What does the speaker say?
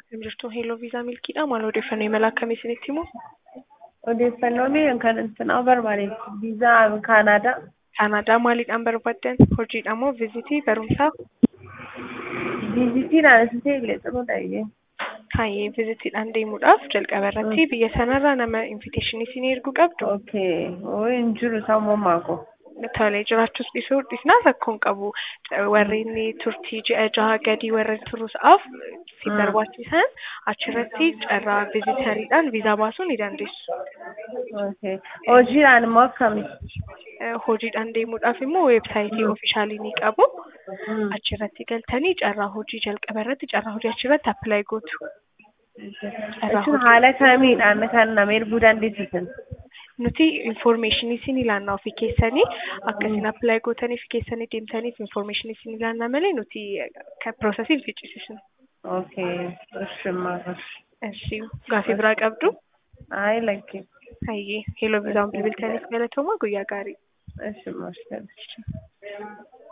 Jirtuu Hello Visa Milkiidha. Maal odeeffannoo imala akkamii isinitti himu? Odeeffannoon kan isin barbaadeef viizaa Kaanaadaa. Kaanaadaa maaliidhaan barbaaddan? Hojiidha moo vizitii barumsaaf? Viizitiidhaan asitti illee xumuudha iyyee. Hayyee vizitiidhaan deemuudhaaf jalqaba irratti biyya sanarraa nama inviteeshinii isinii erguu qabdu. Okay. Oo hin jiru sammummaa koo. Tolee jiraachuus dhiisuu dhiisnaas akkuma qabu warreen turtii ji'a jaha gadii warreen turuusaaf si barbaachisan achirratti carraa vizitariidhaan viizaa baasuu ni dandeessu. Okay. Hojiidhaan immoo akkami? Hojiidhaan deemuudhaaf immoo weebsaayitii oofishaalii ni qabu. Achirratti galtanii carraa hojii jalqaba irratti carraa hojii achirratti appilaayi gootu. Jechuun haala kamiidhaan kan nama erguu dandeessisan? Nuti infoormeeshinii isin ilaannaa ofii keessanii akkasiin appilaayi gootanii fi keessanii deemtaniif infoormeeshinii isin ilaannaa malee nuti kan piroosesiin ficcisiisnu. Okay. Ishimmaa. Eshi gaafii biraa qabdu? Ayi lakkee. Hayyee heeloo viizaan bilbiltaniif galatoomaa guyyaa gaarii. Ishimmaa.